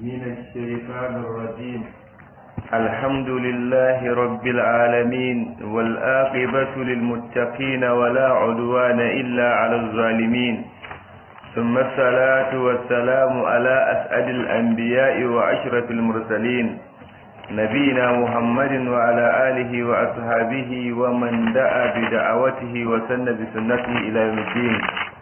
من الشيطان الرجيم الحمد لله رب العالمين والآقبة للمتقين ولا عدوان إلا على الظالمين ثم الصلاة والسلام على أسعد الأنبياء وأشرف المرسلين نبينا محمد وعلى آله وأصحابه ومن دعا بدعوته وسن بسنته إلى يوم الدين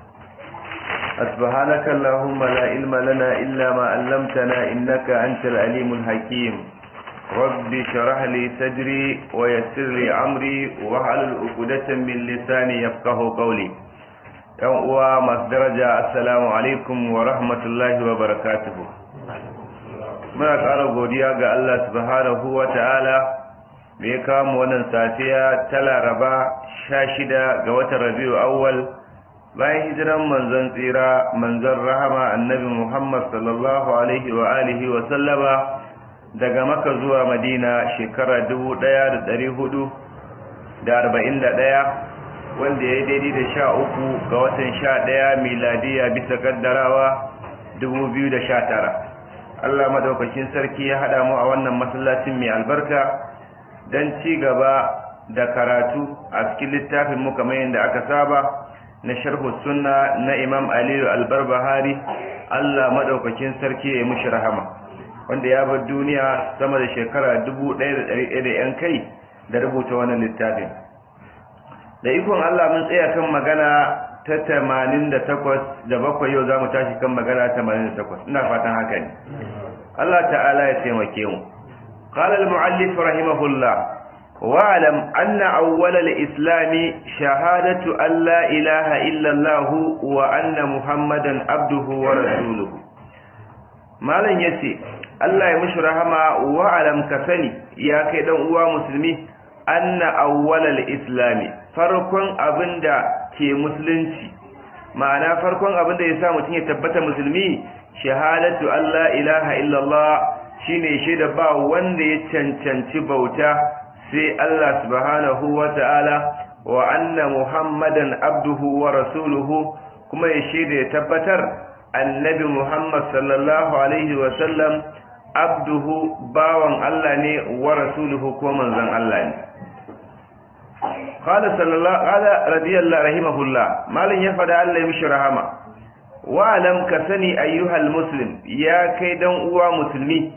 سبحانك اللهم لا علم لنا إلا ما علمتنا إنك أنت العليم الحكيم رب شرح لي صدري ويسر لي أمري واحلل عقدة من لساني يفقه قولي yan uwa masu daraja assalamu alaikum wa rahmatullahi wa barakatuhu muna ƙara godiya ga Allah subhanahu wa ta'ala da ya kawo wannan safiya ta laraba sha shida ga watan rabiu awwal bayan hijiran manzon tsira manzon rahama annabi muhammad sallallahu alaihi wa alihi wa sallama daga maka zuwa madina shekara dubu ɗaya da ɗari hudu da arba'in da ɗaya wanda ya yi daidai da sha uku ga watan sha ɗaya miladiya bisa kaddarawa dubu biyu da sha tara allah madaukakin sarki ya haɗa mu a wannan masallacin mai albarka don ci gaba da karatu a cikin littafin mu kamar yadda aka saba na sharhu sunna na imam aliyu albarbahari allah madaukakin sarki ya mushi rahama wanda ya bar duniya sama da shekara dubu ɗaya da ɗari ɗaya da yan kai da rubuta wannan littafin da ikon Allah mun tsaya kan magana ta tamanin da takwas da bakwai yau za mu tashi kan magana tamanin da takwas ina fatan haka ne Allah ta'ala ya taimake mu قال المؤلف رحمه الله واعلم أن أول الإسلام شهادة أن لا إله إلا الله وأن محمدا عبده ورسوله ما لن يسي الله يمش رحمه واعلم كفني يا كيدن uwa musulmi anna awwalal islami farkon abinda ke musulunci ma'ana farkon abinda ya sa mutum ya tabbata musulmi shahadatu Allah ilaha illallah shine shaida ba wanda ya cancanci bauta sai Allah subhanahu wata'ala wa anna muhammadan abduhu wa rasuluhu kuma ya shaida ya tabbatar annabi muhammad sallallahu alaihi wa sallam abduhu bawan Allah ne wa rasuluhu ko manzon Allah ne قال صلى الله قال رضي الله رحمه الله مالن يفدا الله يمشي رحمه واعلم كسني ايها المسلم يا kai dan uwa musulmi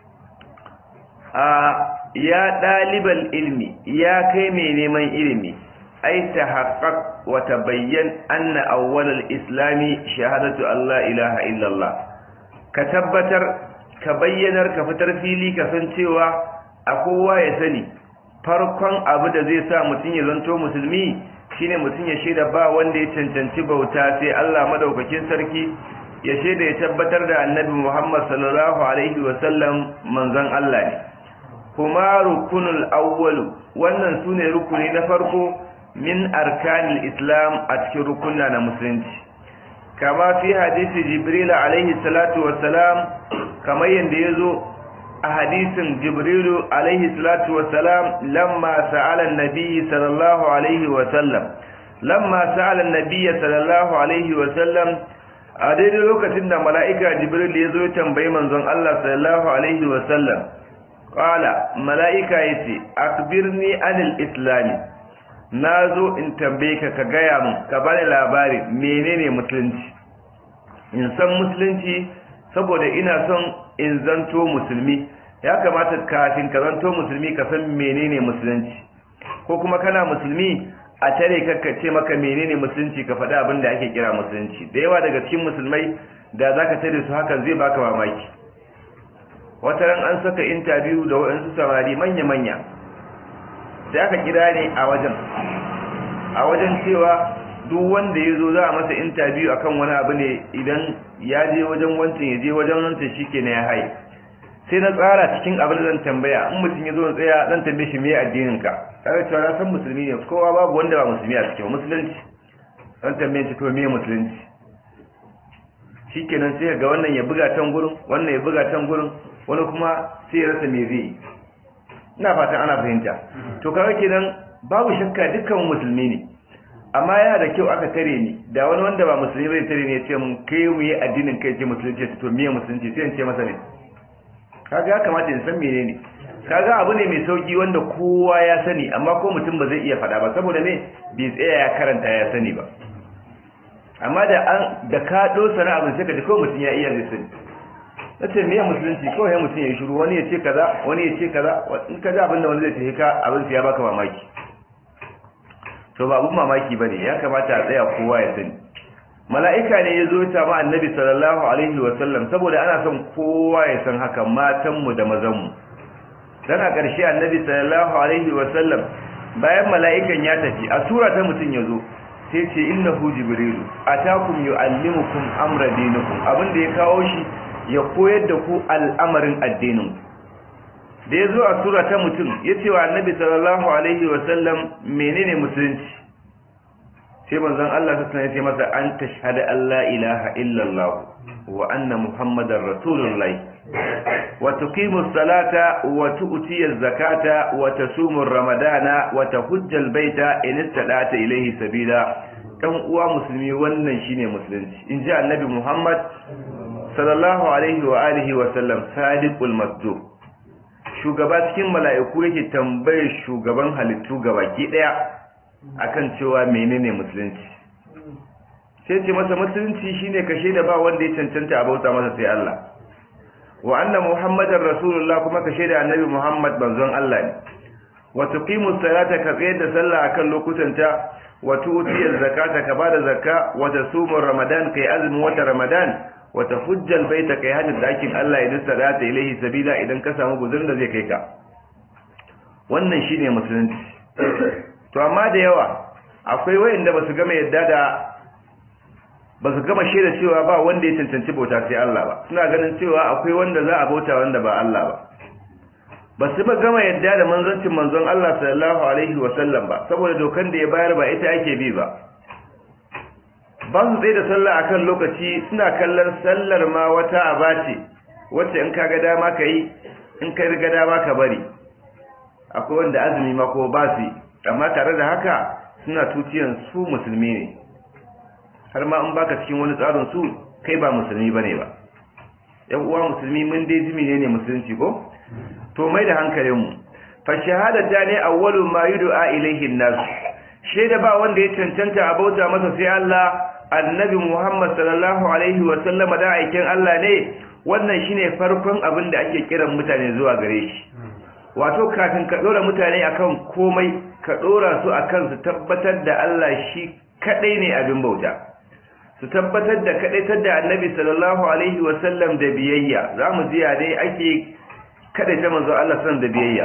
a ya dalibal ilmi ya kai mai neman ilimi ai tahaqqaq wa tabayyan anna awwal al-islami shahadatu alla ilaha illa Allah ka tabbatar ka bayyanar ka fitar fili ka san cewa a kowa ya sani farkon abu da zai sa mutum ya zanto musulmi shine mutum ya shaida ba wanda ya cancanci bauta sai Allah madaukakin sarki ya shaida ya tabbatar da annabi Muhammad sallallahu alaihi wasallam manzon Allah ne kuma rukunul awwalu wannan sune rukuni na farko min arkanil islam a cikin rukunna na musulunci kama fi hadisi jibril alaihi salatu wassalam kamar yanda yazo a hadisin jibrilu alaihi salatu wasalam lamma sa'ala annabi sallallahu alaihi wasallam lamma sa'ala annabi sallallahu alaihi wasallam a daidai lokacin da mala'ika jibril ya zo tambayi manzon Allah sallallahu alaihi wasallam qala mala'ika yace akbirni anil islam nazo in tambaye ka ka gaya min ka bani labari menene musulunci in san musulunci saboda ina son in zanto musulmi ya kamata kafin ka zanto musulmi ka san menene musulunci ko kuma kana musulmi a tare ka ce maka menene musulunci ka faɗi abin da ake kira musulunci da yawa daga cikin musulmai da za ka tare su hakan zai baka mamaki wata ran an saka intabiyu da waɗansu samari manya-manya sai aka kira ne a wajen a wajen cewa duk wanda ya zo za a masa intabiyu akan wani abu ne idan ya je wajen wancan ya je wajen wancan shi ke na ya haye sai na tsara cikin abin da zan tambaya in mutum ya zo na tsaya zan tambaye shi me addinin ka tare cewa na san musulmi ne kowa babu wanda ba musulmi a cikin musulunci zan tambaye shi to me musulunci shikenan sai ga wannan ya buga can gurin wannan ya buga can gurin wani kuma sai ya rasa me zai ina fatan ana fahimta to kaga kenan babu shakka dukkan musulmi ne amma yana da kyau aka tare ni da wani wanda ba musulmi bai tare ni ya ce mun kai mu yi addinin kai ce musulunci to miye musulunci sai in ce masa ne kaga ya kamata in san menene kaga abu ne mai sauki wanda kowa ya sani amma ko mutum ba zai iya faɗa ba saboda me bai tsaya ya karanta ya sani ba amma da an da ka dosa na abin sai ka ji ko mutum ya iya zai sani nace me musulunci kawai mutum ya shiru wani ya ce kaza wani ya ce kaza in ka ji abin da wani zai ce ka abin ya baka mamaki to ba abun mamaki bane ya kamata a tsaya kowa ya sani mala'ika ne ya zo ta ma annabi sallallahu alaihi wa sallam saboda ana son kowa ya san haka matan mu da mazan mu dan a ƙarshe annabi sallallahu alaihi wa sallam bayan mala'ikan ya tafi a sura ta mutun ya zo sai ce innahu jibrilu atakum yuallimukum amra dinikum abinda ya kawo shi ya koyar da ku al'amarin addinin da ya zo a sura ta mutum ya ce wa annabi sallallahu alaihi wasallam menene musulunci sai manzon Allah ta sanar ce masa an tashhada Allah ilaha illallah wa anna muhammadar rasulullahi wa tuqimu salata wa tu'ti zakata wa tasumu ramadana wa tahujja albayta in istada'ta ilayhi sabila dan uwa musulmi wannan shine musulunci in ji annabi muhammad sallallahu alaihi wa alihi wa sallam sadiqul masduq shugaba cikin mala'iku yake tambayar shugaban halittu gabaki daya akan cewa menene musulunci sai ce masa musulunci shine kashe da ba wanda ya cancanta a bauta masa sai Allah wa anna muhammadar rasulullah kuma kashe da annabi muhammad banzon Allah ne wa tuqimu salata ka tsayar da sallah akan lokutanta wa tu'ti zakata ka bada zakka wa tasumu ramadan kai azumin wata ramadan wata hujjal baita kai hajjin dakin Allah idan sadata ilaihi sabila idan ka samu guzurin da zai kai ka wannan shine musulunci to amma da yawa akwai wayanda basu gama yadda da basu gama shaida cewa ba wanda ya cancanci bauta sai Allah ba suna ganin cewa akwai wanda za a bauta wanda ba Allah ba basu ba gama yadda da manzancin manzon Allah sallallahu alaihi wa sallam ba saboda dokan da ya bayar ba ita ake bi ba ba su tsaye da sallah akan lokaci suna kallon sallar ma wata aba ce wacce in ka ga dama ka yi in ka riga dama ka bari akwai wanda azumi ma ko ba su amma tare da haka suna tuciyan su musulmi ne har ma in baka cikin wani tsarin su kai ba musulmi bane ba yan uwa musulmi mun dai jimi ne musulunci ko to mai da hankalin mu fa shahadata ne awwalu ma yud'a ilayhi an-nas shaida ba wanda ya cancanta a bauta masa sai Allah annabi Muhammad sallallahu alaihi wa sallama da aikin Allah ne wannan shine farkon abin da ake kiran mutane zuwa gare shi wato kafin ka dora mutane akan komai ka dora su akan su tabbatar da Allah shi kadai ne abin bauta su tabbatar da kadaitar da annabi sallallahu alaihi wa sallam da biyayya zamu ji dai ake kadaita manzo Allah sallallahu da biyayya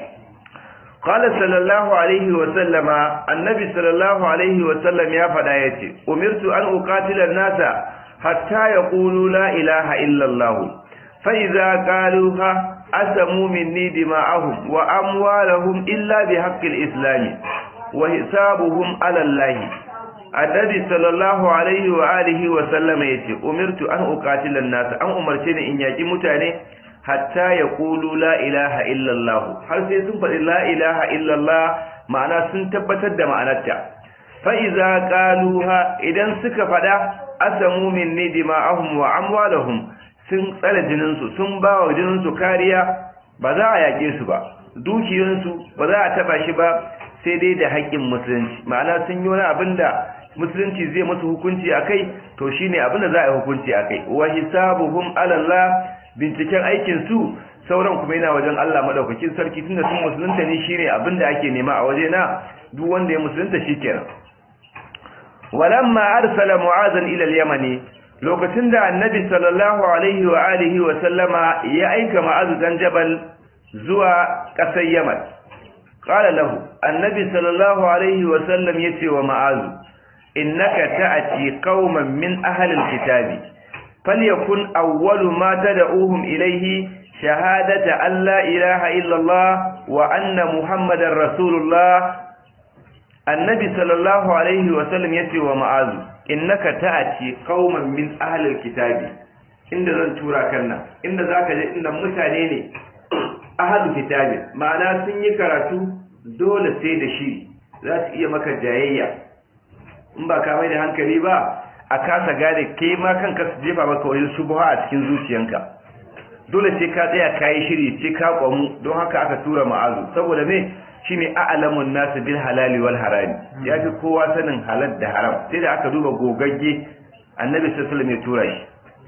قال صلى الله عليه وسلم النبي صلى الله عليه وسلم يا فدايتي أمرت أن أقاتل الناس حتى يقولوا لا إله إلا الله فإذا قالوها أسموا مني دماءهم وأموالهم إلا بحق الإسلام وحسابهم على الله النبي صلى الله عليه وآله وسلم يتي أمرت أن أقاتل الناس أن أمرتني إن يجي متاني hatta ya ƙulu la ilaha illallah har sai sun faɗi la ilaha illallah ma'ana sun tabbatar da ma'anarta fa'iza ƙaluha idan suka faɗa asamu min ne dima'ahum wa amwalahum sun tsare jininsu sun ba wa jininsu kariya ba za a yaƙe su ba dukiyarsu ba za a taɓa shi ba sai dai da haƙƙin musulunci ma'ana sun yi wani abin da musulunci zai musu hukunci a kai to shine abin da za a yi hukunci a kai wa hisabuhum alallah binciken aikin su sauran kuma yana wajen Allah madaukakin sarki tunda sun musulunta ne shine abin da ake nema a waje na duk wanda ya musulunta shikenan walamma arsala mu'azan ila al-yamani lokacin da annabi sallallahu alaihi wa alihi wa sallama ya aika ma'az dan jabal zuwa ƙasar yaman qala lahu annabi sallallahu alaihi wa sallam yace wa ma'az innaka ta'ati qauman min ahli al-kitabi falyakun awwalu ma tad'uhum ilayhi shahadata an la ilaha illa Allah wa anna muhammadar rasulullah annabi sallallahu alaihi wa sallam yace wa ma'az innaka ta'ati qauman min ahli al-kitabi inda zan tura kan nan inda zaka je inda mutane ne ahli kitabi ma'ana sun yi karatu dole sai da shi za su iya maka jayayya in ba ka mai da hankali ba a kasa gane ke ma kanka su jefa maka wani shubha a cikin zuciyanka dole sai ka tsaya kayi shiri sai ka kwamu don haka aka tura ma'azu saboda me shine a'lamun nasu bil halali wal harami ya fi kowa sanin halal da haram sai da aka duba gogagge annabi sallallahu alaihi wasallam ya tura shi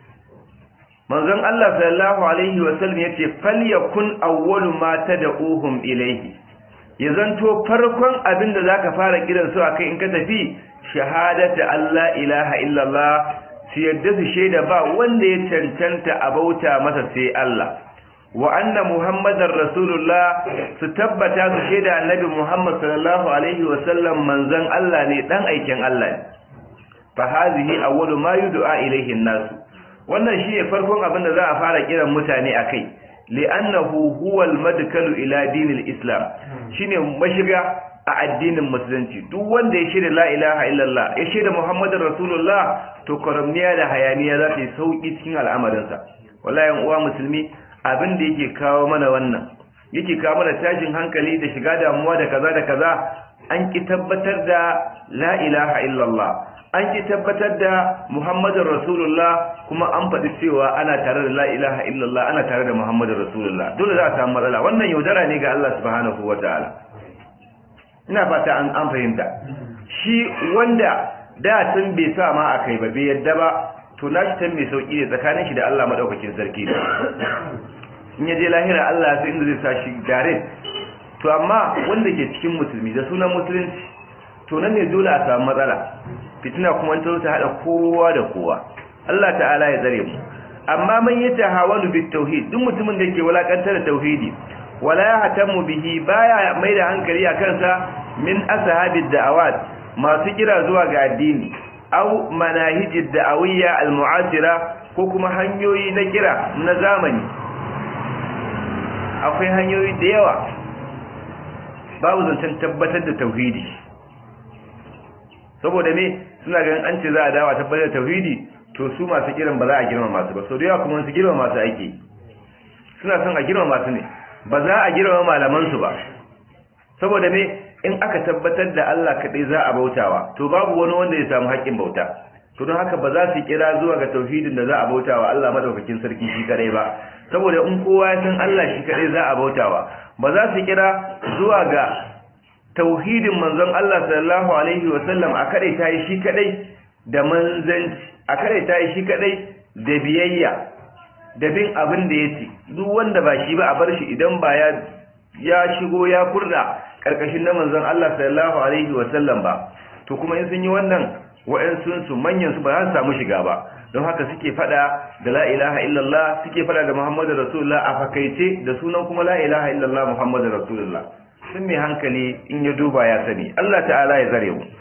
manzon Allah sallallahu alaihi wasallam yace falyakun awwalu ma tad'uhum ilayhi ya zanto farkon abin da zaka fara kiran su akai in ka tafi shahadatu Allah ilaha illallah su yadda su shaida ba wanda ya cancanta a bauta masa sai Allah wa anna muhammadar rasulullah su tabbata su shaida annabi muhammad sallallahu alaihi wasallam manzon Allah ne dan aikin Allah ne fa hazihi awwalu ma yud'a ilayhi an-nas wannan shine farkon abin da za a fara kiran mutane akai li'annahu huwa al-madkalu ila dinil islam shine mashiga a addinin musulunci duk wanda ya shaida la ilaha illallah ya shaida muhammadar rasulullah to karamniya da hayaniya za ta yi sauki cikin al'amarinsa wallahi uwa musulmi abin da yake kawo mana wannan yake kawo mana tashin hankali da shiga damuwa da kaza da kaza an ki tabbatar da la ilaha illallah an ki tabbatar da muhammadar rasulullah kuma an faɗi cewa ana tare da la ilaha illallah ana tare da muhammadar rasulullah dole za a samu matsala wannan yaudara ne ga Allah subhanahu wataala ina fata an an fahimta shi wanda da tun bai sa ma a kai ba bai yadda ba to na shi tan mai sauki ne tsakanin shi da Allah madaukakin sarki ne in ya je lahira Allah ya san inda zai sa shi gare to amma wanda ke cikin musulmi da sunan musulunci to nan ne dole a samu matsala fitina kuma ta ta hada kowa da kowa Allah ta'ala ya tsare mu amma man yata hawalu bit tauhid duk mutumin da yake walakantar da tauhidi wala ya hatamu bihi baya mai da hankali a kansa min ashabid da'awat masu kira zuwa ga addini aw manahijid da'awiyya almu'asira ko kuma hanyoyi na kira na zamani akwai hanyoyi da yawa babu zancen tabbatar da tauhidi saboda me suna ganin an ce za a dawa tabbatar da tauhidi to su masu kiran ba za a girma masu ba sau da yawa kuma su girma masu aiki suna son a girma masu ne ba za a girma malamansu ba saboda me in aka tabbatar da Allah kaɗai za a bautawa to babu wani wanda ya samu haƙƙin bauta to don haka ba za su kira zuwa ga tauhidin da za a bautawa Allah madaukakin sarki shi kaɗai ba saboda in kowa ya san Allah shi kaɗai za a bautawa ba za su kira zuwa ga tauhidin manzon Allah sallallahu alaihi wa sallam a kaɗai ta yi shi kaɗai da manzanci a kaɗai ta yi shi kaɗai da biyayya da bin abin da ya ce duk wanda ba shi ba a bar shi idan ba ya ya shigo ya kurda karkashin na manzon Allah sallallahu alaihi wa sallam ba to kuma in sun yi wannan wa'ansun su manyan su ba za su samu shiga ba don haka suke fada da la ilaha illallah suke fada da muhammadu rasulullah a fakaice da sunan kuma la ilaha illallah muhammadu rasulullah sun mai hankali in ya duba ya sani Allah ta'ala ya zare mu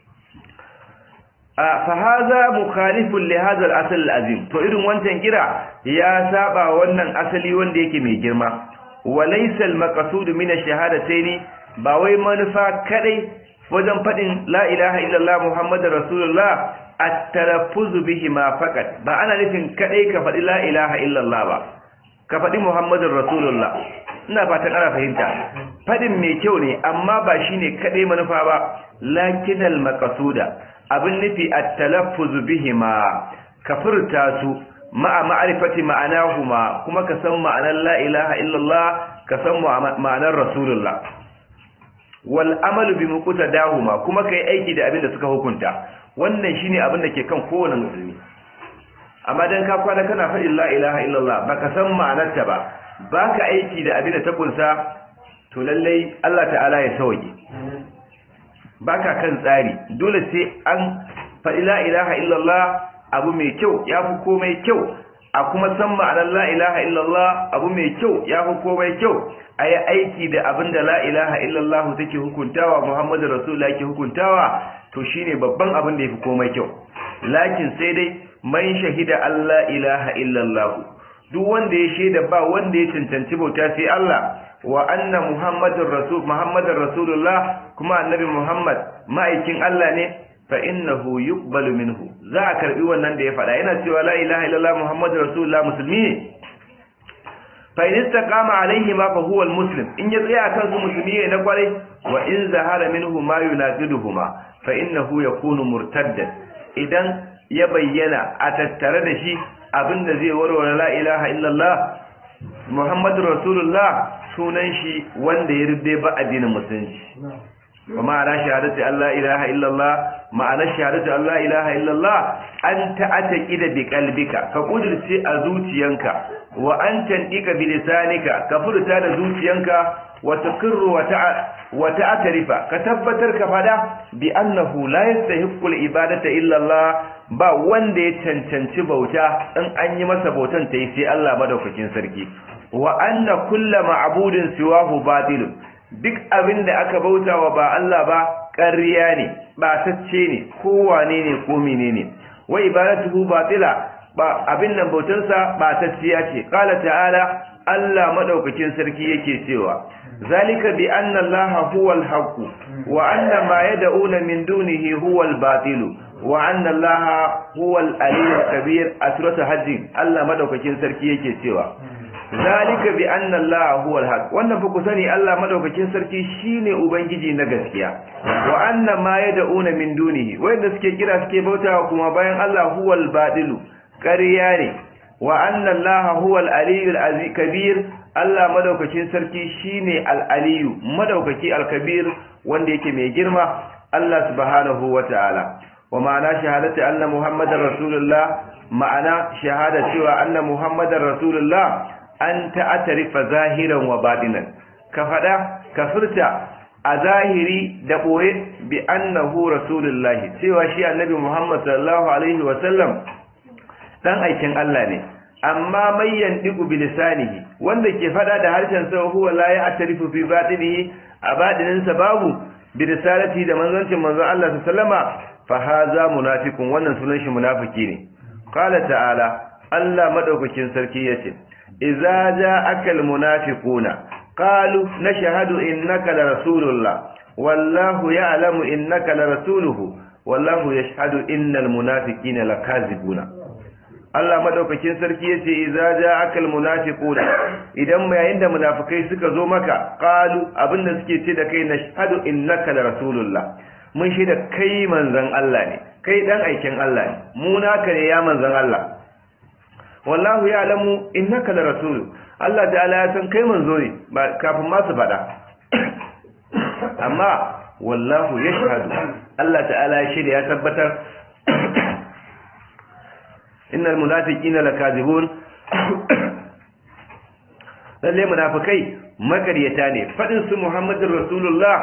fahaza mukhalifun li hadha al-asl al-azim to irin wancan kira ya saba wannan asali wanda yake mai girma wa laysa al-maqsud min ash-shahadatayn ba wai manufa kadai wajen fadin la ilaha illallah muhammadur rasulullah at-talaffuz bihi ma faqat ba ana nufin kadai ka fadi la ilaha illallah ba ka fadi muhammadur rasulullah ina fatan ana fahimta fadin mai kyau ne amma ba shine kadai manufa ba lakinal maqsuda abin nufi a talaffuzu bihima ka furta su ma'a ma'arifati ma'anahuma kuma ka san ma'anar la ilaha illallah ka san ma'anar rasulullah wal amalu bi muqtadahuma kuma kai aiki da abin da suka hukunta wannan shine abin da ke kan kowane musulmi amma dan ka kwana kana faɗin la ilaha illallah baka san ma'anarta ba baka aiki da abin da ta kunsa to lallai Allah ta'ala ya sauke baka kan tsari dole sai an faɗi la ilaha illallah abu mai kyau ya fi komai kyau a kuma san ma'anar la ilaha illallah abu mai kyau ya fi komai kyau a yi aiki da abin da la ilaha illallah take hukuntawa muhammadu rasulullah ke hukuntawa to shine babban abin da ya fi komai kyau lakin sai dai man shahida allah ilaha illallah duk wanda ya shaida ba wanda ya cancanci bauta sai allah wa anna muhammadin rasul muhammadin rasulullah kuma annabi muhammad ma'aikin Allah ne fa innahu yuqbalu minhu za a karbi wannan da ya faɗa yana cewa la ilaha illallah muhammadin rasulullah musulmi ne fa in istaqama alaihi ma fa huwa almuslim in ya tsaya kan su musulmi ne na kwarai wa in zahara minhu ma yunaqiduhuma fa innahu yakunu murtaddan idan ya bayyana a tattare da shi abinda zai warware la ilaha illallah muhammadu rasulullah sunan shi wanda ya rubbe ba addinin musulunci wa ma'ana shahadatu Allah ilaha illallah ma'ana shahadatu Allah ilaha illallah an ta'ata ida bi qalbika ka kudirce a zuciyanka wa an tandika bi lisanika ka furta da zuciyanka wa taqirru wa wa ta'tarifa ka tabbatar ka fada bi annahu la yastahiqqu ibadata illa Allah ba wanda ya cancanci bauta in an yi masa bautan ta yi sai Allah madaukakin sarki wa anna kullu ma'budin siwahu batilun duk abin da aka bauta wa ba Allah ba ƙarya ne ba tacce ne kowane ne ko menene wa ibadatuhu batila ba abin nan bautansa ba tacciya ce qala ta'ala Allah madaukakin sarki yake cewa zalika bi anna Allah huwal haqq wa anna ma yad'una min dunihi huwal batil wa anna Allah huwal aliyyul kabir a suratul hajj Allah madaukakin sarki yake cewa zalika bi anna Allah huwa al-haq wannan fa ku sani Allah madaukakin sarki shine ubangiji na gaskiya wa anna ma yad'una min dunihi wanda suke kira suke bautawa kuma bayan Allah huwa al-batil ƙarya ne wa anna Allah huwa al-aliyyu al kabir Allah madaukakin sarki shine al-aliyyu madaukaki al-kabir wanda yake mai girma Allah subhanahu wa ta'ala wa ma'ana shahadati anna muhammadar rasulullah ma'ana shahada cewa anna muhammadar rasulullah an ta'atarifa zahiran wa batinan ka fada ka furta a zahiri da boye bi annahu rasulullahi cewa shi annabi Muhammad sallallahu alaihi wa sallam dan aikin Allah ne amma mai yandiku bi lisanihi wanda ke fada da harshen sa huwa la ya'tarifu fi batinihi a batinin sa babu bi risalati da manzancin manzon Allah sallama fa haza munafiqun wannan sunan shi munafiki ne qala ta'ala Allah madaukakin sarki yace إذا جاءك المنافقون قالوا نشهد إنك لرسول الله والله يعلم إنك لرسوله والله يشهد إن المنافقين لكاذبون Allah madaukakin sarki yace idza ja'aka almunafiquna idan yayin da munafikai suka zo maka qalu abinda suke ce da kai nashhadu innaka la rasulullah mun shi da kai manzon Allah ne kai dan aikin Allah ne mu naka ne ya manzon Allah wallahu ya alamu innaka la rasulu Allah ta'ala ya san kai manzo ne ba kafin ma su faɗa amma wallahu yashhadu Allah ta'ala ya shirya ya tabbatar innal munafiqina lakazibun lalle munafikai makaryata ne fadin su muhammadur rasulullah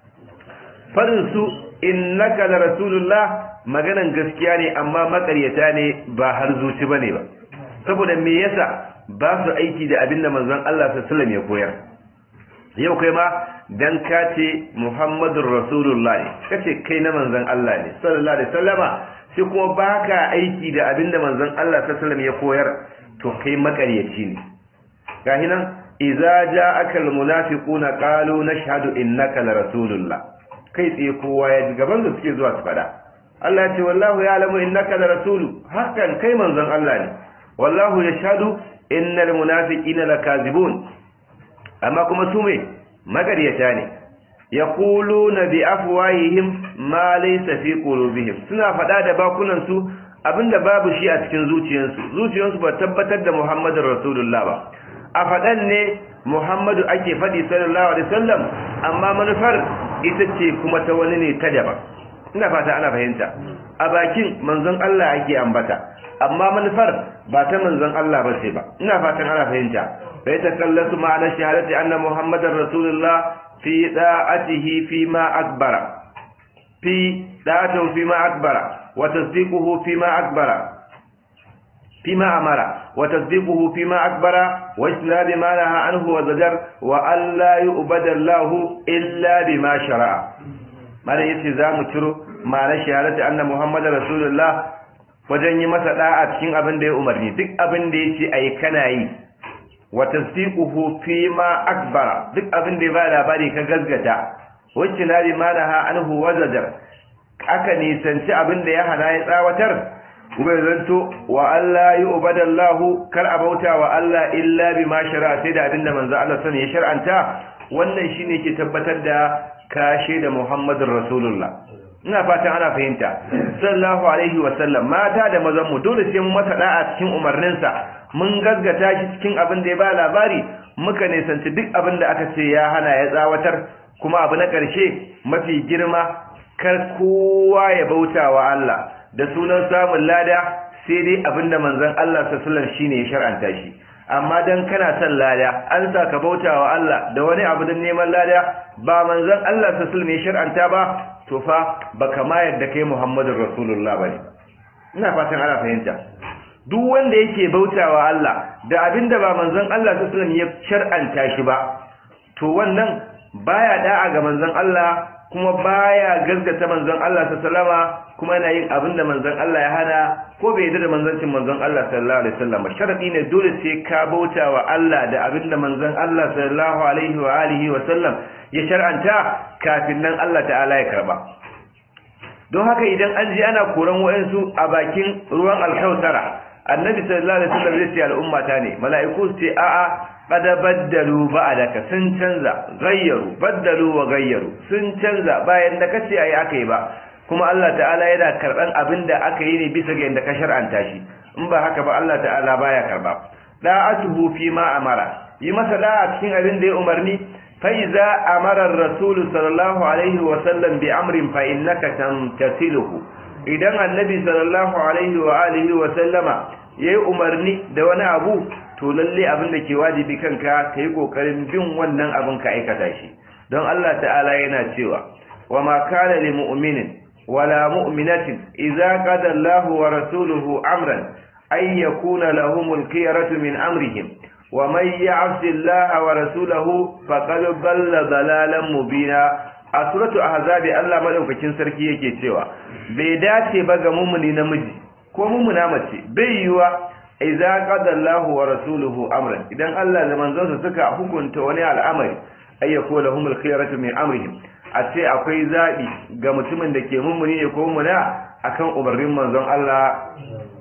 fadin su innaka la rasulullah maganan gaskiya ne amma makaryata ne ba har zuci bane ba saboda me yasa ba su aiki da abin da manzon Allah sallallahu ya koyar yau kai ma dan ka ce Muhammadur Rasulullah ne kace kai na manzon Allah ne sallallahu alaihi wasallama sai kuma baka aiki da abin da manzon Allah sallallahu ya koyar to kai makaryaci ne gahi nan idza ja'aka almunafiquna qalu nashhadu innaka la rasulullah kai tsaye kowa ya ji gaban da suke zuwa su fada Allah ya ce wallahu ya'lamu innaka la rasulu hakan kai manzon Allah ne wallahu yashhadu innal munafiqina lakazibun amma kuma su me magaryata ne yaquluna bi afwahihim ma laysa fi qulubihim suna fada da bakunan su abinda babu shi a cikin zuciyansu zuciyansu ba tabbatar da Muhammadur Rasulullah ba a fadan ne Muhammadu ake fadi sallallahu alaihi wasallam amma manufar ita ce kuma ta wani ne ta daban ina fata ana fahimta a bakin manzon Allah ake ambata amma manufar ba ta manzon Allah ba ce ba ina fatan ana fahimta bai ta kallasu ma'anar shahadati anna muhammadar rasulullah fi da'atihi fi ma akbara fi da'atuhu fi ma akbara wa tasdiquhu fi ma akbara fi ma amara wa tasdiquhu fi ma akbara wa islabi ma naha anhu wa zajar wa alla yu'bada Allah illa bima shara'a malam yace zamu ciro ma'anar shahadati anna muhammadar rasulullah wajen yi masa da'a cikin abin da ya umarni duk abin da ya ce a yi kana yi wa tasdiquhu fi ma akbara duk abin da ya ba labari ka gazgata wacce na bi ma naha anhu wazajar aka nisanci abin da ya hana ya tsawatar kuma zanto wa Allah yi ubadallahu kar a bauta wa Allah illa bi ma shara sai da abin da manzo Allah sani ya shar'anta wannan shine ke tabbatar da kashe da Muhammadur Rasulullah ina fatan ana fahimta sallallahu alaihi wa sallam mata da mazan mu dole sai mu masa da'a cikin umarninsa mun gaggata shi cikin abin da ya ba labari muka nisanci duk abin da aka ce ya hana ya tsawatar kuma abu na ƙarshe mafi girma kar kowa ya bauta wa Allah da sunan samun lada sai dai abin da manzon Allah sallallahu shine ya shar'anta shi amma dan kana son lada an sa ka bauta wa Allah da wani abu don neman lada ba manzon Allah sallallahu ya shar'anta ba to fa baka ma yadda kai Muhammadur Rasulullah bane ina fatan ana fahimta duk wanda yake bautawa Allah da abinda ba manzon Allah sallallahu ya shar'anta shi ba to wannan baya da'a ga manzon Allah kuma baya gaskata manzon Allah sallama kuma yana yin abinda manzon Allah ya hana ko bai yarda da manzancin manzon Allah sallallahu alaihi wasallam sharadi ne dole sai ka bautawa Allah da abinda manzon Allah sallallahu alaihi wa alihi wa sallam ya shar'anta kafin nan Allah ta'ala ya karba don haka idan an ji ana koran wayansu a bakin ruwan alkausara annabi sallallahu alaihi wasallam zai ce al'umma ta ne mala'iku su ce a'a qad baddalu ba'daka sun canza gayyaru baddalu wa gayyaru sun canza bayan da kace ayi aka yi ba kuma Allah ta'ala yana karban abin da aka yi ne bisa ga yanda ka shar'anta shi in ba haka ba Allah ta'ala baya karba da'atuhu fi ma amara yi masa da'a cikin abin da ya umarni fa iza amara ar-rasul sallallahu alaihi wa sallam bi amrin fa innaka tamtasiluhu idan annabi sallallahu alaihi wa alihi wa sallama yayi umarni da wani abu to lalle abin da ke wajibi kanka kai kokarin bin wannan abin ka aikata shi don Allah ta'ala yana cewa wa ma kana lil mu'minin wala mu'minatin idza qada Allahu wa rasuluhu amran ay yakuna lahumul khiyaratu min amrihim wa man ya'si Allah wa rasulahu faqad dalla dalalan mubina a suratu ahzabi Allah madaukakin sarki yake cewa bai dace ba ga mumuni namiji ko mumuna mace bai yiwa idza qada Allahu wa rasuluhu amran idan Allah da manzonsa suka hukunta wani al'amari ayyako lahumul khiyaratu min amrihim a ce akwai zabi ga mutumin da ke mumuni ne ko mumuna akan umarnin manzon Allah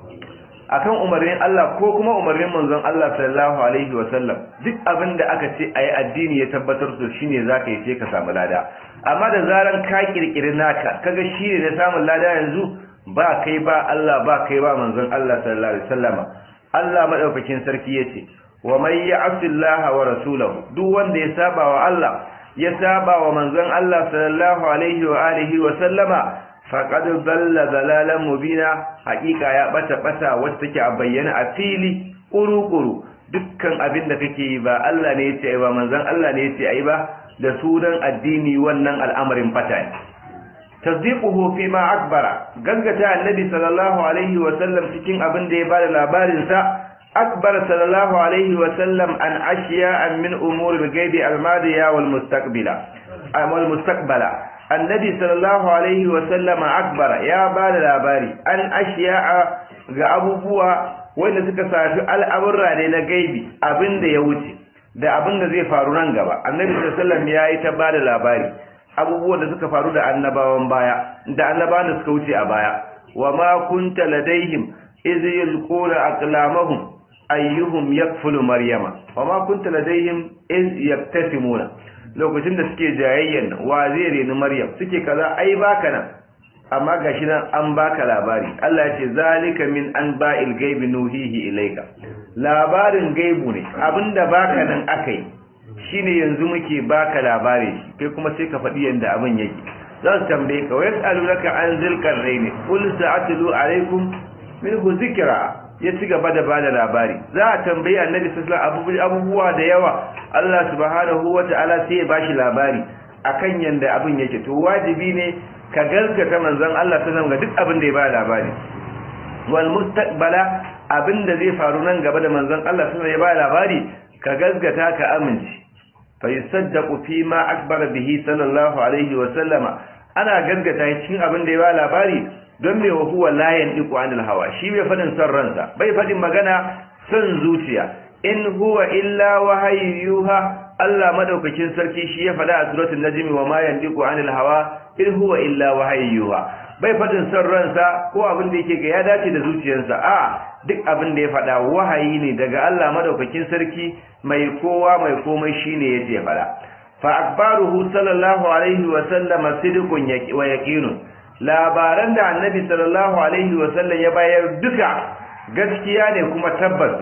akan umarnin Allah ko kuma umarnin manzon Allah sallallahu alaihi wa sallam duk abin da aka ce ayi addini ya tabbatar to shine zaka yi sai ka samu lada amma da zaran ka kirkiri naka kaga shine ne samun lada yanzu ba kai ba Allah ba kai ba manzon Allah sallallahu alaihi wasallama Allah madaukakin sarki yace wa may ya'si Allah wa rasulahu duk wanda ya saba wa Allah ya saba wa manzon Allah sallallahu alaihi wa alihi wa sallama faqad dalla dalalan mubina haqiqa ya bata bata wacce take a bayyana a fili kuru-kuru dukkan abin da kake yi ba Allah ne yace ai ba manzon Allah ne yace ai ba da sunan addini wannan al'amarin fata ne tasdiquhu fi ma akbara gaggata annabi sallallahu alaihi wa sallam cikin abin da ya bada labarin sa akbar sallallahu alaihi wa sallam an ashiya min umur al-ghaibi al-madiya wal mustaqbila wal mustaqbala annabi sallallahu alaihi wa sallam akbara ya bada labari an ashiya ga abubuwa wanda suka safi al'amurra ne na gaibi abin da ya wuce da abin da zai faru nan gaba annabi sallallahu alaihi wa sallam ya yi ta bada labari abubuwan da suka faru da annabawan baya da annabawan da suka wuce a baya wa ma kunta ladaihim iz yulquna aqlamahum ayyuhum yakfulu maryama wa ma kunta ladaihim iz yaktasimuna lokacin da suke jayayyan wa zai reni maryam suke kaza ai baka nan amma gashi nan an baka labari Allah ya ce zalika min anba'il ghaibi nuhihi ilayka labarin gaibu ne abinda baka nan akai shine yanzu muke baka labari kai kuma sai ka faɗi yanda abin yake za su tambaye ka wa yas'alunaka an zilkar raini qul sa'atlu alaikum minhu zikra ya ci gaba da bada labari za a tambayi annabi sallallahu alaihi abubuwa da yawa Allah subhanahu wata'ala sai ya bashi labari akan yanda abin yake to wajibi ne ka gaskata manzon Allah sallallahu ga duk abin da ya bada labari wal mustaqbala abin da zai faru nan gaba da manzon Allah sallallahu ya bada labari ka gaskata ka amince fa yusaddaqu fi ma akbara bihi sallallahu alaihi wa sallama ana gaskata cikin abin da ya bada labari don me huwa la yandiqu anil hawa shi bai fadin son ransa bai fadin magana son zuciya in huwa illa wahayyuha Allah madaukakin sarki shi ya fada a suratul najmi wa ma yandiqu anil hawa in huwa illa wahayyuha bai fadin son ransa ko abin da yake ga ya dace da zuciyarsa a duk abin da ya fada wahayi ne daga Allah madaukakin sarki mai kowa mai komai shine yace fada fa akbaruhu sallallahu alaihi wa sallama sidqun wa yaqinun labaran da annabi sallallahu alaihi wasallam ya bayar duka gaskiya ne kuma tabbas ne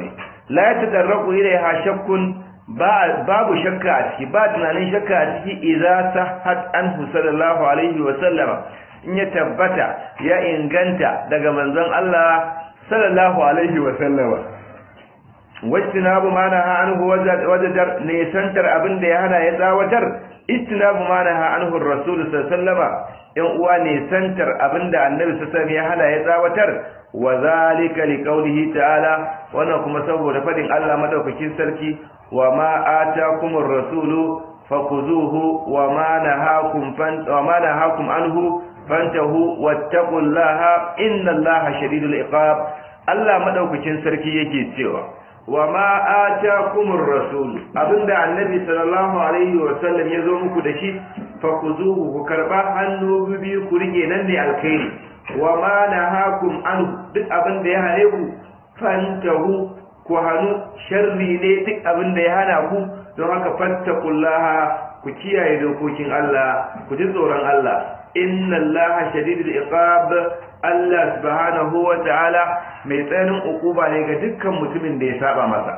la yatadarraku ilaiha shakkun babu shakka a ciki ba tunanin shakka a ciki idza sahhat anhu sallallahu alaihi wa sallama in ya tabbata ya inganta daga manzon Allah sallallahu alaihi wa sallama wajtinabu ma naha anhu wajajar ne santar abin da ya hana ya tsawatar istinabu ma naha anhu rasul sallallahu in uwa ne santar abin da annabi sallallahu ya hana ya tsawatar wa zalika liqaulihi ta'ala wannan kuma saboda fadin Allah madaukakin sarki wa ma atakumur rasulu fakuzuhu wa ma nahakum fan wa ma nahakum anhu fantahu wattaqullaha innallaha shadidul iqab Allah madaukakin sarki yake cewa wa ma atakumur rasul abinda annabi sallallahu alaihi wa sallam ya zo muku da shi fakuzuhu ku karba hannu biyu ku rike nan ne alkhairi wa ma nahakum anhu duk abinda ya hane ku fantahu ku hannu sharri ne duk abin da ya hana ku don haka fattakullaha ku kiyaye dokokin Allah ku ji tsoron Allah inna Allah shadidul iqab Allah subhanahu wa ta'ala mai tsananin ukuba ne ga dukkan mutumin da ya saba masa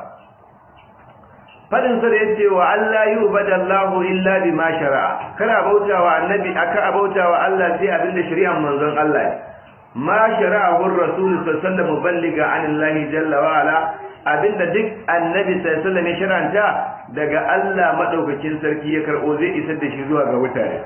fadin sa da yace wa Allah yubadallahu illa bima shara'a kana bautawa annabi aka bautawa Allah sai abinda shari'ar manzon Allah ne ma shara'ahu ar-rasul sallallahu alaihi wasallam muballiga anillahi jalla wa ala abinda duk annabi sallallahu alaihi ya sharanta daga Allah madaukakin sarki ya karbo zai isar da shi zuwa ga mutane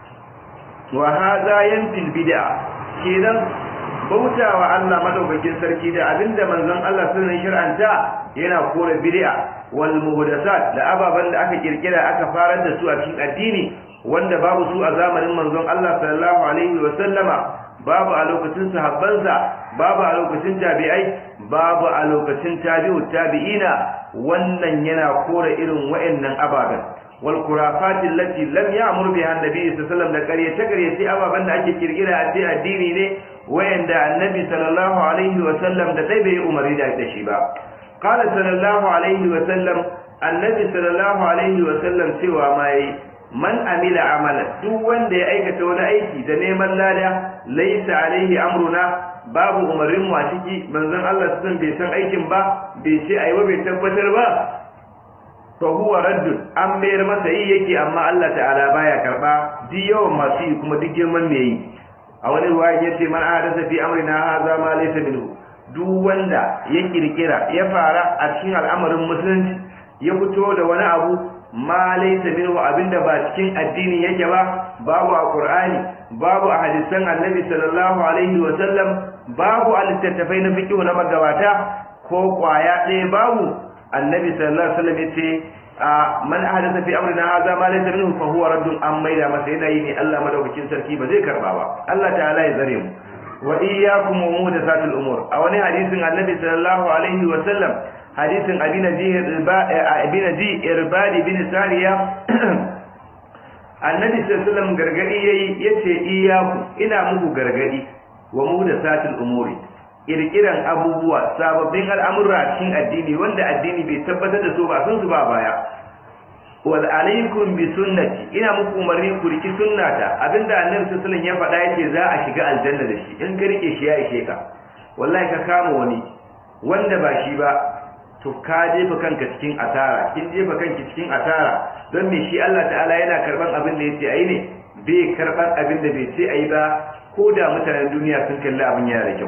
wa hadha yanfil bid'a kenan bautawa Allah madaukakin sarki da abinda manzon Allah sallallahu alaihi sharanta yana kore bid'a wal muhdathat da ababan da aka kirkira aka farar da su a cikin addini wanda babu su a zamanin manzon Allah sallallahu alaihi wa sallama babu a lokacin sahabbansa babu a lokacin tabi'ai babu a lokacin tabi'u tabi'ina wannan yana kore irin wayannan ababen wal kurafati allati lam ya'mur biha annabi sallallahu alaihi wasallam da ƙaryace ƙaryace ababen da ake kirkira a cikin addini ne wayanda annabi sallallahu alaihi wasallam da dai bai umari da shi ba qala sallallahu alaihi wasallam annabi sallallahu alaihi wasallam cewa mai man amila amalan duk wanda ya aikata wani aiki da neman lada laisa alaihi amruna babu umarnin mu a ciki manzon Allah sun bai san aikin ba bai ce ayi ba bai tabbatar ba fa huwa raddun an mayar masa yi yake amma Allah ta'ala baya karba duk yawan masu yi kuma duk girman me yi a wani ruwaya yace man ahdatha fi amrina hadha ma laysa minhu duk wanda ya kirkira ya fara a cikin al'amarin musulunci ya fito da wani abu ma laysa minhu abinda ba cikin addini yake ba babu a qur'ani babu a hadisan annabi sallallahu alaihi wa sallam babu a littattafai na fiqh na magabata ko kwaya ɗaya babu annabi sallallahu alaihi wa sallam yace man ahdatha fi amrina hadha ma laysa minhu fa huwa raddun an maida masa yana yi ne Allah madaukakin sarki ba zai karba ba Allah ta'ala ya zare mu wa iyyakum wa muhdathatil umur a wani hadisin annabi sallallahu alaihi wa sallam hadisin abinaji irbadi bin sariya annabi sallallahu gargadi yayi yace iyaku ina muku gargadi wa mu da satil umuri kirkiran abubuwa sababbin al'amura cikin addini wanda addini bai tabbatar da su ba sun su ba baya wal alaikum bi sunnati ina muku umarni ku riki sunnata abinda annabi sallallahu ya faɗa yace za a shiga aljanna da shi in ka rike shi ya ishe ka wallahi ka kama wani wanda ba shi ba to ka jefa kanka cikin asara kin jefa kanki cikin asara don me shi Allah ta'ala yana karban abin da yace ayi ne bai karban abin da bai ce ayi ba ko da mutanen duniya sun kalli abin yana da kyau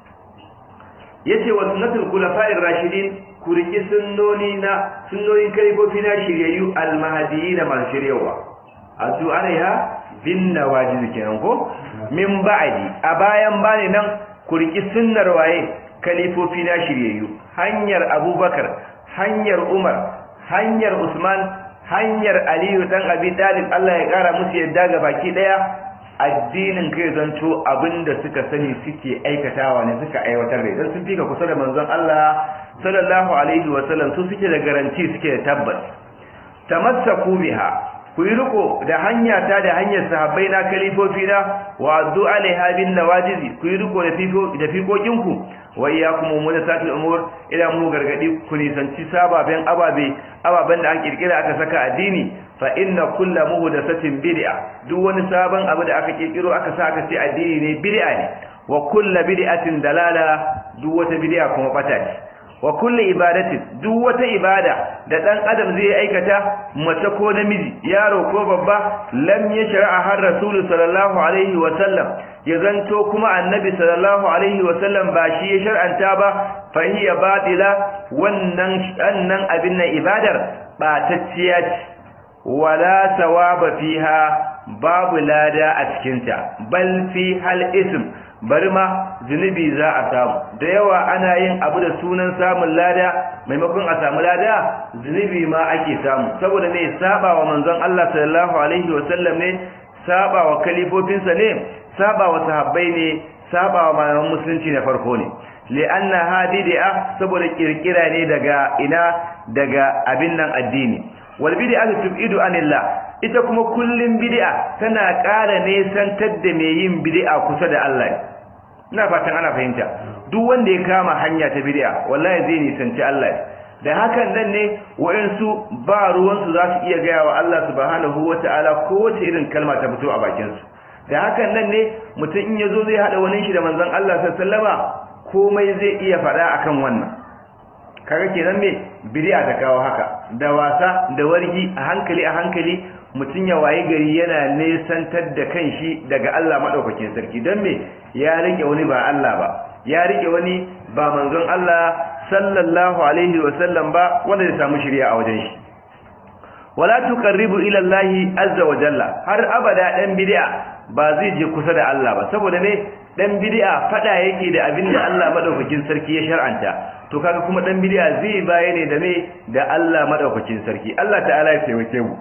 yace wa sunnatul khulafa'ir rashidin ku riki sunnoni na sunnonin kalifofi na shiryayyu almahdiyin masu shiryawa azu alaiha bin nawajiz kenan ko min ba'di a bayan bani nan ku riki sunnar waye kalifofi na shiryayyu hanyar abubakar hanyar umar hanyar usman hanyar aliyu dan abi talib Allah ya kara musu yadda ga baki daya addinin kai zanto abinda suka sani suke aikatawa ne suka aiwatar da idan sun fika kusa da manzon Allah sallallahu alaihi wa sallam su suke da garanti suke da tabbas tamassaku biha ku yi riko da hanya ta da hanyar sahabbai na kalifofi na wa addu alaiha bin nawajizi ku yi riko da fiko da fikokin ku wa iyyakum muhdathatil umur ila mu gargadi ku nisanci sababen ababe ababen da an kirkira aka saka addini fa inna kullu muhdathatin bid'a duk wani sabon abu da aka kirkiro aka sa aka ce addini ne bid'a ne wa kullu bid'atin dalala duk wata bid'a kuma bata ce wa kulli ibadatin duk wata ibada da dan adam zai aikata mace ko namiji yaro ko babba lam yashra'a har rasul sallallahu alaihi wa sallam ya zanto kuma annabi sallallahu alaihi wa sallam ba shi ya shar'anta ba fa hiya batila wannan annan abin nan ibadar batacciya ce wala sawaba fiha babu lada a cikinta bal fi hal ism bari ma zunubi za a samu da yawa ana yin abu da sunan samun lada maimakon a samu lada zunubi ma ake samu saboda ne saba wa manzon Allah sallallahu alaihi wasallam ne saba wa kalifofinsa ne saba wa sahabbai ne saba wa malaman musulunci na farko ne li'anna hadidi'a saboda kirkira ne daga ina daga abin nan addini wal bid'a tubidu anillah ita kuma kullum bid'a tana ƙara nesantar da mai yin bid'a kusa da Allah ina fatan ana fahimta duk wanda ya kama hanya ta bid'a wallahi zai nisanci Allah da hakan nan ne wayansu ba ruwan su za su iya gaya wa Allah subhanahu wata'ala kowace irin kalma ta fito a bakin su da hakan nan ne mutum in yazo zai hada wani shi da manzon Allah sallallahu alaihi wasallama komai zai iya faɗa akan wannan kaga kenan me bid'a ta kawo haka da wasa da wargi a hankali a hankali mutum ya waye gari yana nesantar da kanshi daga Allah madaukakin sarki don me ya rike wani ba Allah ba ya rike wani ba manzon Allah sallallahu alaihi wa sallam ba wanda zai samu shari'a a wajen shi wala tuqarribu ila Allah azza wa jalla har abada dan bid'a ba zai je kusa da Allah ba saboda me dan bid'a fada yake da abin da Allah madaukakin sarki ya shar'anta to kaga kuma dan bid'a zai baye ne da me da Allah madaukakin sarki Allah ta'ala ya taimake mu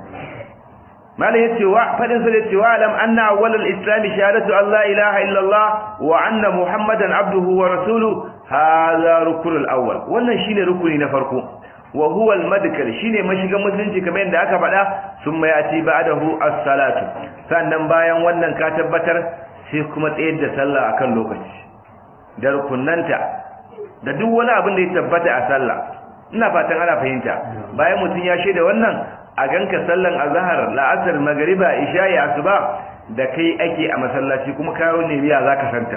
mala yace wa fadin sa yace wa alam anna awwal al-islam shahadatu an la ilaha illa Allah wa anna muhammadan abduhu wa rasuluhu hadha rukun al-awwal wannan shine rukuni na farko wa huwa al-madkal shine mashigan musulunci kamar yadda aka faɗa summa yati ba'dahu as-salatu sannan bayan wannan ka tabbatar sai kuma tsayar da sallah akan lokaci da rukunnanta da duk wani abin da ya tabbata a sallah ina fatan ana fahimta bayan mutum ya shaida wannan a ganka sallan azhar la'asar magriba isha'i asuba da kai ake a masallaci kuma kayo ne biya zaka santa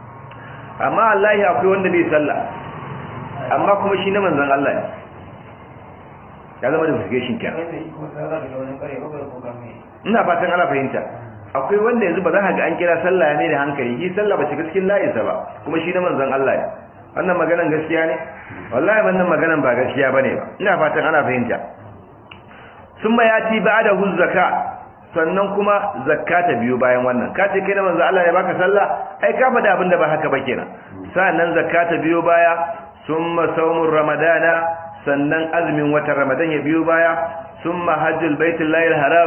amma Allah akwai wanda bai sallah amma kuma shi na manzon Allah ne ya zama da investigation kenan ina fatan ana fahimta akwai wanda yanzu ba za ka ga an kira sallah ne da hankali shi sallah ba shiga cikin layinsa ba kuma shi na manzon Allah ne wannan maganan gaskiya ne wallahi wannan maganan ba gaskiya bane ba ina fatan ana fahimta summa yati ba'da hu zakka sannan kuma zakka ta biyo bayan wannan ka ce kai na manzon Allah ne baka sallah ai ka faɗa abin da ba haka ba kenan sannan zakka ta biyo baya summa sawmur ramadana sannan azumin watan ramadan ya biyo baya summa hajjul baitullahi haram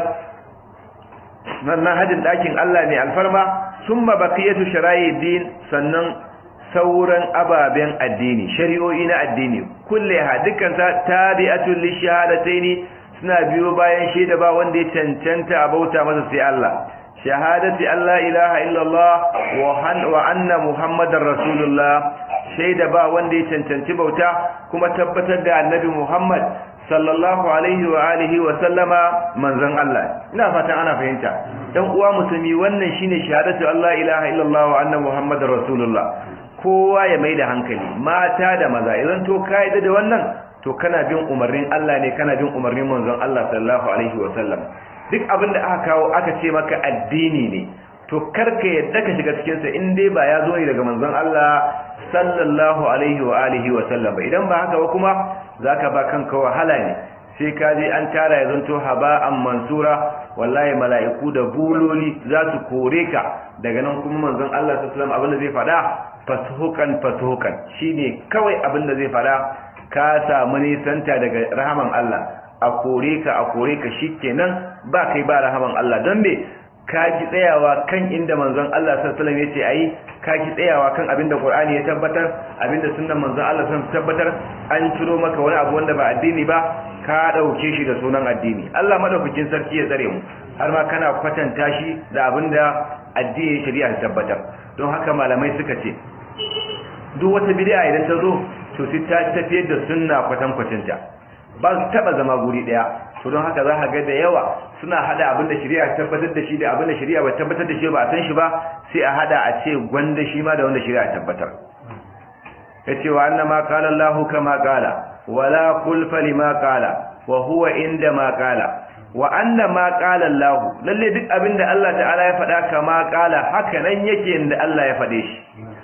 sannan hajjin ɗakin Allah ne alfarma summa baqiyatu shara'i din sannan sauran ababen addini shari'o'i na addini kulle ha dukkan ta tabi'atul lishahadataini suna biyo bayan shaida ba wanda ya cancanta a bauta masa sai Allah shahadati Allah ilaha illallah wa anna muhammadar rasulullah shaida ba wanda ya cancanci bauta kuma tabbatar da annabi muhammad sallallahu alaihi wa alihi wa sallama manzon Allah ina fatan ana fahimta dan uwa musulmi wannan shine shahadatu Allah ilaha illallah wa anna muhammadar rasulullah kowa ya mai da hankali mata da maza idan to kaida da wannan to kana bin umarnin Allah ne kana bin umarnin manzon Allah sallallahu alaihi wa sallam duk abin da aka kawo aka ce maka addini ne to karka yadda ka shiga cikin sa in dai ba ya zo ne daga manzon Allah sallallahu alaihi wa alihi wa sallam ba idan ba haka ba kuma zaka ba kanka wahala ne sai ka je an tara ya zanto haba'an mansura wallahi mala'iku da buloli za su kore ka daga nan kuma manzon Allah sallallahu alaihi wa sallam abin da zai faɗa fasuhukan fasuhukan shine kawai abin da zai faɗa ka samu nisanta daga rahaman Allah a kore ka a kore ka shikenan ba kai ba rahaman Allah don me ka ki tsayawa kan inda manzon Allah sallallahu alaihi wasallam yace ayi ka ki tsayawa kan abinda Qur'ani ya tabbatar abinda sunnan manzon Allah sallallahu tabbatar an ciro maka wani abu wanda ba addini ba ka dauke shi da sunan addini Allah madaukakin sarki ya tsare mu har ma kana kwatanta shi da abinda addini shari'a ta tabbatar don haka malamai suka ce duk wata bid'a idan ta zo to sai ta tafiyar da sunna kwatan kwacinta ba su taba zama guri daya to don haka za ka ga da yawa suna hada abinda shari'a ta tabbatar da shi da abinda shari'a ba tabbatar da shi ba a san shi ba sai a hada a ce gwanda shi ma da wanda shari'a ta tabbatar yace wa annama qala Allahu kama qala wala kulfa lima qala wa huwa inda ma qala wa anna ma qala Allah lalle duk abinda Allah ta'ala ya faɗa kama qala haka nan yake inda Allah ya faɗe shi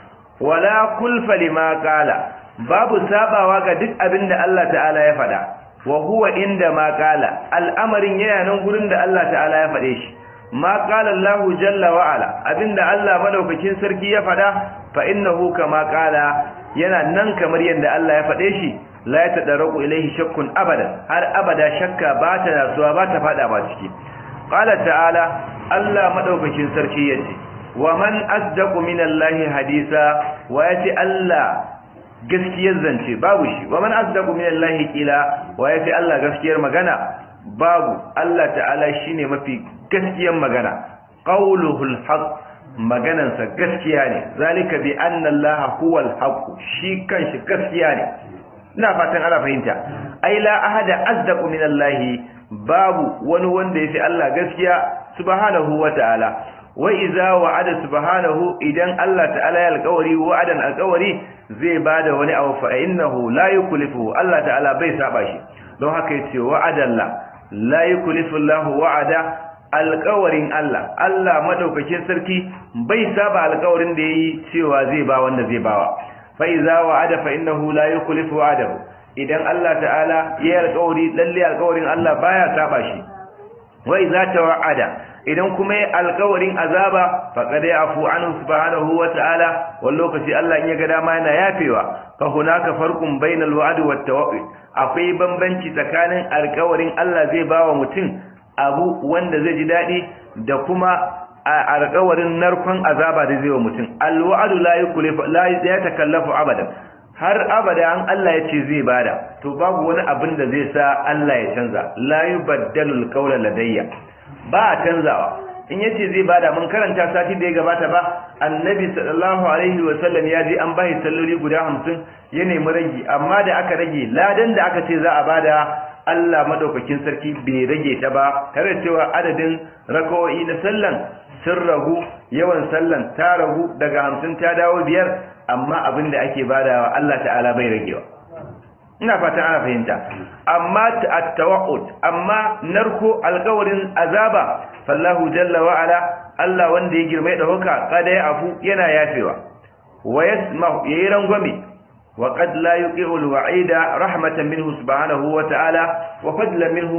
wala kulfa lima qala babu sabawa ga duk abinda Allah ta'ala ya faɗa wa huwa inda ma qala al'amarin yana nan gurin da Allah ta'ala ya faɗe shi ma qala Allah jalla wa ala abinda Allah madaukakin sarki ya faɗa fa innahu kama qala yana nan kamar yadda Allah ya faɗe shi la ya tadarraku ilaihi shakkun abadan har abada shakka ba ta nasuwa ba ta fada ba ciki qala ta'ala Allah madaukakin sarki yace wa man asdaqu minallahi hadisa wa yace Allah gaskiyar zance babu shi wa man asdaqu minallahi qila wa yace Allah gaskiyar magana babu Allah ta'ala shine mafi gaskiyar magana qauluhul haqq maganansa gaskiya ne zalika bi anna allaha huwal haqq shi kanshi gaskiya ne ina fatan ana fahimta ai la ahada asdaqu min allahi babu wani wanda yafi Allah gaskiya subhanahu wata'ala wa idza wa'ada subhanahu idan Allah ta'ala ya alƙawari wa'adan alƙawari zai bada wani abu fa innahu la yukhlifu Allah ta'ala bai saba shi don haka yace wa'adallah la yukhlifu Allahu wa'ada alƙawarin Allah Allah madaukakin sarki bai saba alƙawarin da yayi cewa zai ba wanda zai bawa fa iza wa'ada fa innahu la yukhlifu wa'adahu idan Allah ta'ala yayi alƙawari lalle alƙawarin Allah baya saba shi wa iza tawa'ada idan kuma yayi alƙawarin azaba faqad yafu anhu subhanahu wa ta'ala wal lokaci Allah in ya ga dama yana yafewa fa hunaka farqun bainal wa'd wat tawaqi akwai bambanci tsakanin alƙawarin Allah zai bawa mutum abu wanda zai ji daɗi da kuma alƙawarin narkon azaba da zai wa mutum alwa'adu la yukulifu la ya takallafu abadan har abada an Allah ya ce zai bada to babu wani abin da zai sa Allah ya canza la yubaddalu alqawla ladayya ba a canzawa in yace zai bada mun karanta sati da ya gabata ba annabi sallallahu alaihi wa sallam ya je an bashi salloli guda 50 ya nemi rage amma da aka rage ladan da aka ce za a bada Allah madaukakin sarki bai rage ta ba tare cewa adadin rakawoyi na sallan sun ragu yawan sallan ta ragu daga hamsin ta dawo biyar amma abin da ake badawa Allah ta'ala bai ragewa ina fatan ana fahimta amma at-tawaqqut amma narko alƙawarin azaba fallahu jalla wa ala Allah wanda ya girma da hoka kada ya afu yana yafewa wa yasma'u yayi rangwame وقد لا يقع الوعيد رحمة منه سبحانه وتعالى وفضلا منه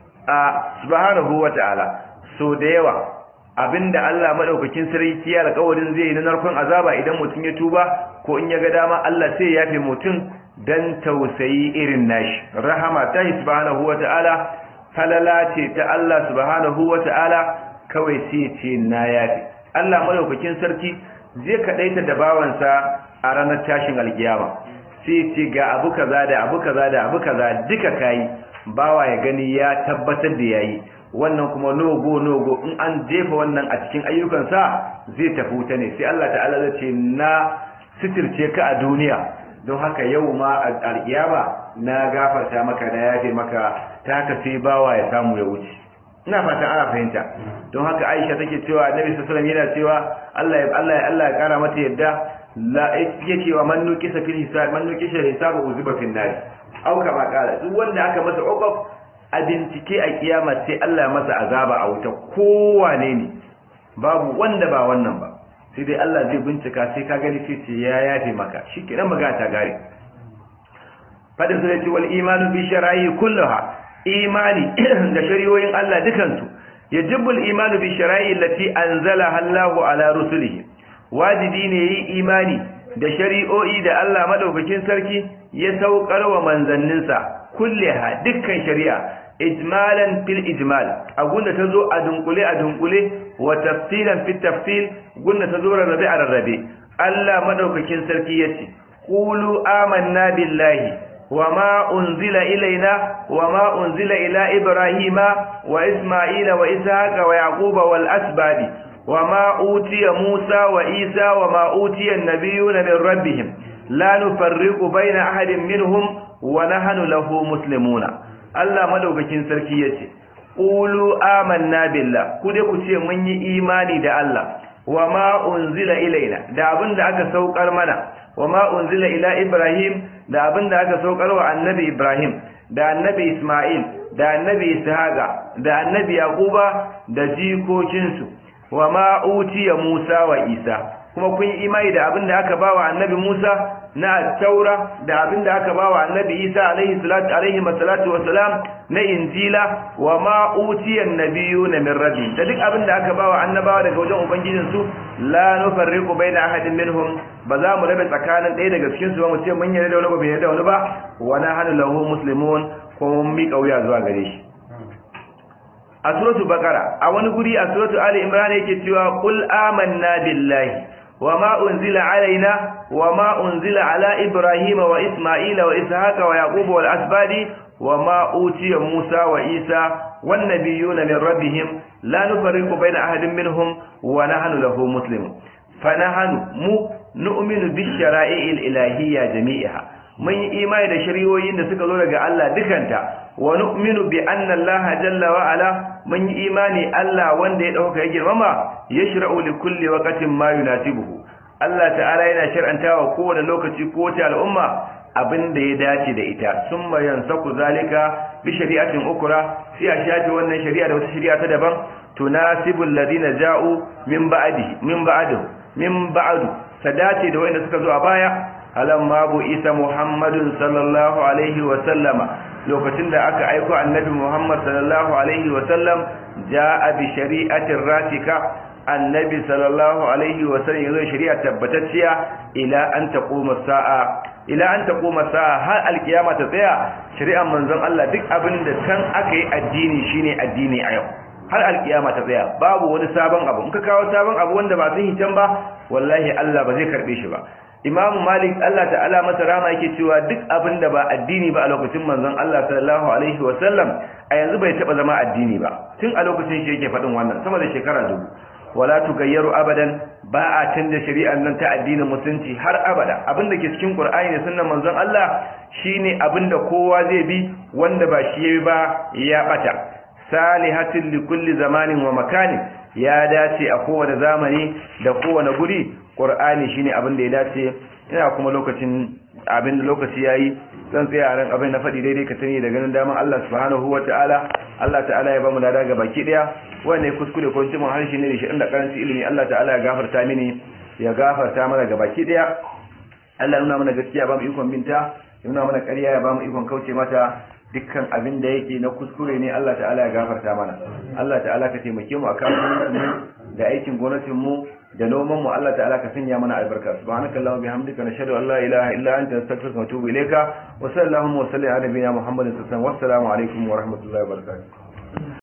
سبحانه وتعالى so da yawa abinda Allah madaukakin sarki ya alƙawarin zai yi na narkon azaba idan mutum ya tuba ko in ya ga dama Allah sai ya yafe mutum dan tausayi irin nashi rahama ta subhanahu wataala falala ce ta Allah subhanahu wataala kawai sai ce na yafe Allah madaukakin sarki zai kadaita da bawansa a ranar tashin alkiyama sai ce ga abu kaza da abu kaza da abu kaza duka kai bawa ya gani ya tabbatar da yayi wannan kuma nogo nogo in an jefa wannan a cikin ayyukansa zai tafi wuta ne sai Allah ta'ala zai ce na sitirce ka a duniya don haka yau ma a alkiyama na gafarta maka na yafe maka ta haka sai bawa ya samu ya wuce ina fatan ana fahimta don haka Aisha take cewa Annabi sallallahu alaihi wasallam yana cewa Allah ya Allah ya Allah ya kara mata yadda la yake wa man nukisa fil hisab man nukisa hisabu uziba fil nar au kama kala duk wanda aka masa uqab a bincike a kiyama sai Allah ya masa azaba a wuta kowane ne babu wanda ba wannan ba sai dai Allah zai bincika sai ka gani sai ce ya yafe maka shikenan magana ta gare fadin sai ce wal imanu bi shara'i kulluha imani da shari'o'in Allah dukansu yajibu al imanu bi shara'i allati anzalaha Allahu ala rusulihi wajibi ne yi imani da shari'o'i da Allah madaukakin sarki ya saukar wa manzanninsa kulliha dukkan shari'a ijmalan fil ijmal agunda tazo a dunkule a dunkule wa tafsilan fit tafsil gunda tazo rarrabe a rarrabe Allah madaukakin sarki yace qulu amanna billahi wama unzila ilaina wama unzila ila ibrahima wa isma'ila wa ishaqa wa yaquba wal asbadi وما أوتي موسى وإيسى وما أوتي النبيون من ربهم لا نفرق بين أحد منهم ونحن له مسلمون الله مدوكين sarki yace qulu amanna billah ku dai ku ce mun yi imani da Allah wama unzila ilaina da abin da aka saukar mana وما أنزل إلى إبراهيم da abin da aka saukar wa annabi Ibrahim da annabi Ismail da annabi Ishaqa da annabi Yaquba da jikokinsu wa ma utiya Musa wa Isa kuma kun yi imani da abin da aka bawa annabi Musa na taura da abin da aka bawa annabi Isa alaihi salatu alaihi salatu wassalam na injila wa ma utiya annabiyuna min rabbi da duk abin da aka bawa annabawa daga wajen ubangijin su la nufarriqu baina ahadin minhum ba za mu rabe tsakanin ɗaya daga cikin su ba mu ce mun yarda da wani ba bai yarda da wani ba wa nahnu lahu muslimun kuma mun miƙa wuya zuwa gare shi a suratul baqara a wani guri a suratul ali imran yake cewa qul amanna billahi wama unzila alaina wama unzila ala ibrahima wa isma'ila wa ishaqa wa yaquba wal asbadi wama utiya musa wa isa wan nabiyuna min rabbihim la nufarriqu baina ahadin minhum wa nahnu lahu muslimun fa nahnu mu nu'minu bi shara'il ilahiyya jami'iha mun yi imani da shari'o'in da suka zo daga Allah dukanta wa nu'minu bi anna Allah jalla wa ala mun yi imani Allah wanda ya dauka ya girmama yashra'u li kulli waqtin ma yunasibuhu Allah ta'ala yana shar'antawa kowane lokaci ko wata al'umma abin da ya dace da ita summa yansaku zalika bi shari'atin ukra sai a shafi wannan shari'a da wata shari'a ta daban tunasibu alladhina ja'u min ba'di min ba'du min ba'du ta dace da wanda suka zo a baya alamma bu isa muhammadun sallallahu alaihi wa sallama lokacin da aka aiko annabi muhammad sallallahu alaihi wa sallam ja'a bi shari'atin ratika annabi sallallahu alaihi wa sallam yazo shari'a tabbatacciya ila an taquma sa'a ila an taquma sa'a har alkiyama ta tsaya shari'ar manzon Allah duk abin da kan aka yi addini shine addini a yau har alkiyama ta tsaya babu wani sabon abu in ka kawo sabon abu wanda ba sun hitan ba wallahi Allah ba zai karbe shi ba Imam Malik Allah ta'ala masa rama yake cewa duk abin da ba addini ba a lokacin manzon Allah sallallahu alaihi wa sallam a yanzu bai taba zama addini ba tun a lokacin shi yake faɗin wannan sama da shekara dubu wala tugayyaru abadan ba a canza shari'ar nan ta addinin musulunci har abada abinda ke cikin Qur'ani da sunnan manzon Allah shine abinda kowa zai bi wanda ba shi yayi ba ya bata salihatin likulli zamanin wa makanin ya dace a kowane zamani da kowane guri ƙur'ani shine abin da ya dace ina kuma lokacin abin da lokaci yayi zan tsaya a ran abin da faɗi daidai ka sani da ganin daman Allah subhanahu wa ta'ala Allah ta'ala ya bamu lada ga baki daya wanda ya kuskure ko cimin harshe ne da shi inda karanci ilimi Allah ta'ala ya gafarta mini ya gafarta mana ga baki daya Allah nuna mana gaskiya ba mu ikon binta ya nuna mana ƙarya ya ba mu ikon kauce mata dukkan abin da yake na kuskure ne Allah ta'ala ya gafarta mana Allah ta'ala ka taimake mu akan mu da aikin gwamnatin mu da noman mu Allah ta'ala ka sanya mana albarka subhanakallahumma bihamdika nashhadu an la ilaha illa anta astaghfiruka wa atubu ilayka wa sallallahu wa sallim ala nabiyyina muhammadin sallallahu alaihi wa sallam wa alaikum wa rahmatullahi wa barakatuh